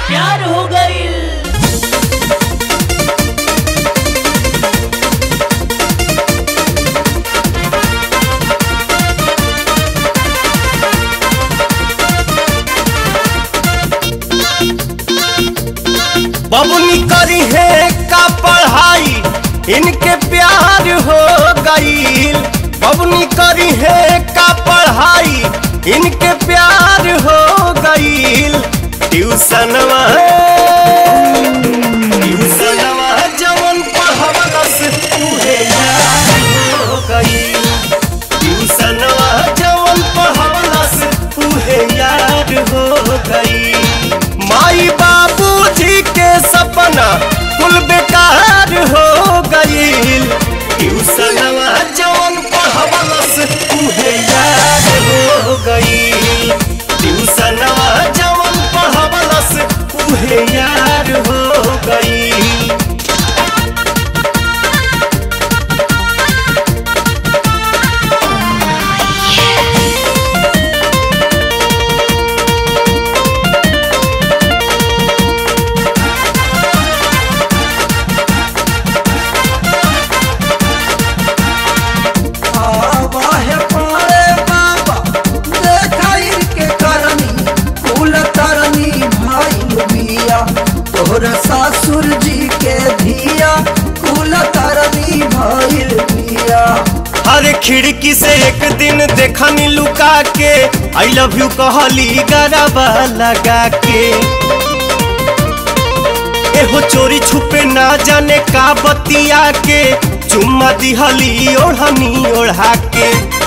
प्यार हो गईल बबुनी करी है का पढ़ाई इनके प्यार हो गईल बबुनी करी है का पढ़ाई इनके प्यार हो गईल ट्यूशनवा ट्यूशनवा जवन पढ़वलस उहे यार हो गईल ट्यूशनवा जवन पढ़वलस उहे यार हो गईल माई बाबूजी के सपना कुल बेकार हो गईल ट्यूशनवा जवन पढ़वलस उहे याद हो गईल ट्यूशनवा जवन पढ़वलस उहे याद हो गईल आवाहे पारे बाबा देखाई के करनी फूल तरनी भाई बिया तोहर सासुर जी के धिया फूल तरनी भाई बिया अरे खिड़की से एक दिन देखनी लुका के आई लव यू कहली गरबा लगा के एहो चोरी छुपे ना जाने का बतिया के चुम्मा दिहली ओढ़नी ओढ़ा के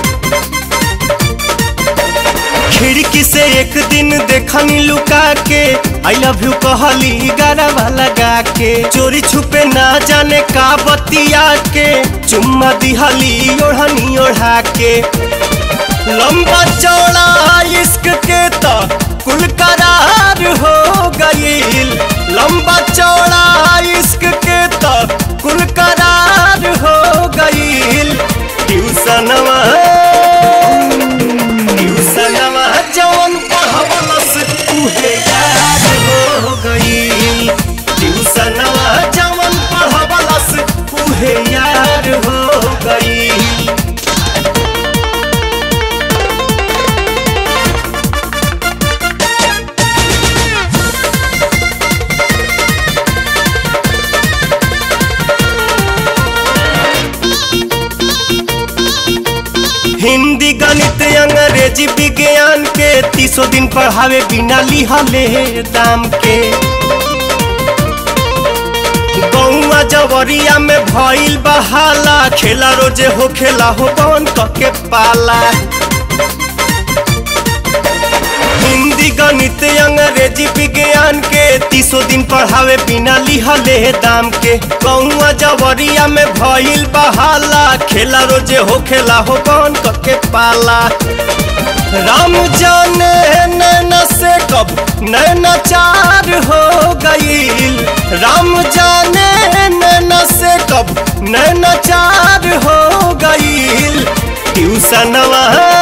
खिड़की से एक दिन देखनी लुका के आई लव यू कहली गरबा लगा के चोरी छुपे ना जाने का बतिया के चुम्मा दिहली ओढ़नी ओढ़ा के लंबा चौड़ा इश्क के तो कुल करार हो गईल लंबा चौड़ा इश्क के तो कुल करार हो गईल ट्यूशनवा ट्यूशनवा जवन पढ़वलस उहे याद हो गईल ट्यूशनवा जवन पढ़वलस उहे याद हो गईल हिंदी गणित अंग्रेजी विज्ञान के तीसो दिन पढ़ावे बिना लिहले दाम के गौआ जवरिया में भइल बहाला खेला रोजे हो खेला हो बन के पाला हिंदी गणित अंग्रेजी विज्ञान के तीसो दिन पढ़ावे बिना लिहले दाम के कौआ जवरिया में भइल बहाला खेला रोजे हो खेला हो बन के पाला राम जाने नैना से कब नैना चार हो गईल राम जाने नैना से कब नैना चार हो गईल ट्यूशनवा